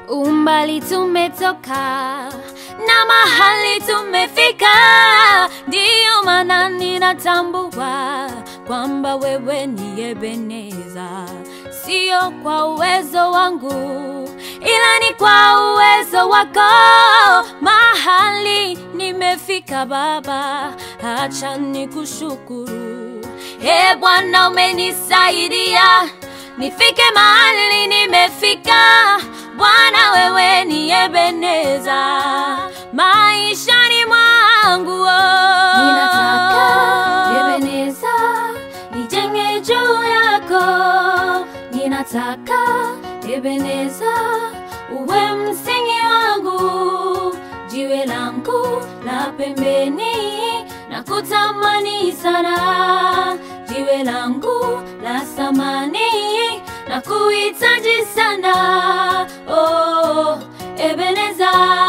umbali tumetoka na mahali tumefika, ndiyo maana ninatambua kwamba wewe ni Ebeneza, sio kwa uwezo wangu, ila ni kwa uwezo wako. Mahali nimefika Baba, acha nikushukuru. E Bwana, umenisaidia nifike mahali nimefika. Bwana, wewe ni Ebeneza maishani mwangu. oh. Ninataka Ebeneza nijenge juu yako, ninataka Ebeneza uwe msingi wangu, jiwe langu la pembeni na kutamani sana, jiwe langu la samani na kuhitaji sana, oh, Ebeneza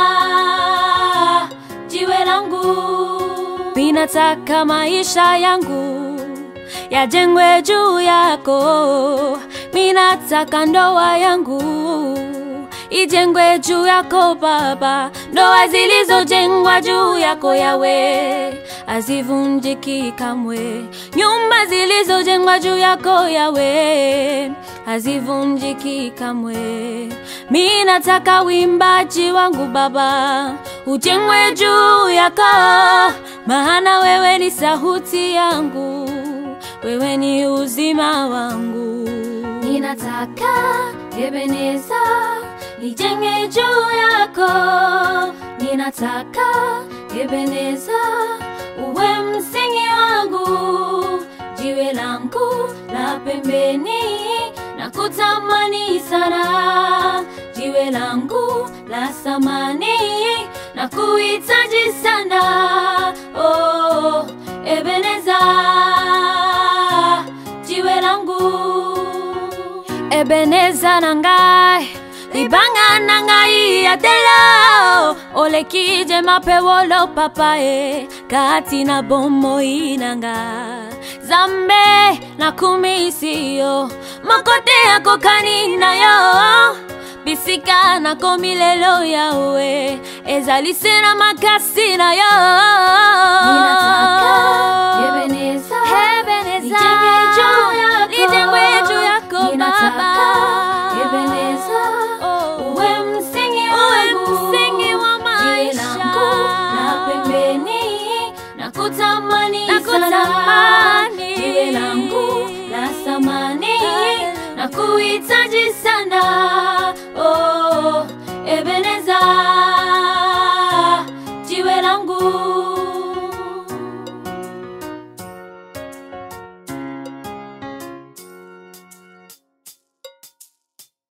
jiwe langu Ninataka maisha yangu yajengwe juu yako, minataka ndoa yangu ijengwe juu yako Baba. Ndoa zilizojengwa juu yako Yawe hazivunjiki kamwe, nyumba zilizojengwa juu yako Yawe hazivunjiki kamwe. Mi nataka wimbaji wangu Baba ujengwe juu yako, maana wewe ni sauti yangu, wewe ni uzima wangu. Ninataka Ebeneza nijenge juu yako, ninataka Ebeneza uwe msingi wangu, jiwe langu la pembeni na kutamani sana, jiwe langu la samani na kuhitaji sana, oh, Ebeneza jiwe langu Ebeneza nangai libanga nangai yatelo olekije mapewolo papae kati na bomoi nanga zambe na kumisiyo makote yako kaninayo bisika nako milelo yawe ezalise na makasi na yo Ninataka Ebeneza Ebeneza, nijenge juu yako, nijengwe juu yako Ninataka Baba. Ebeneza Oh. uwe msingi Uwe wangu, msingi wa jiwe maisha. langu la pembeni na kutamani Na sana, kutamani. jiwe langu la samani na kuhitaji sana, oh, Ebeneza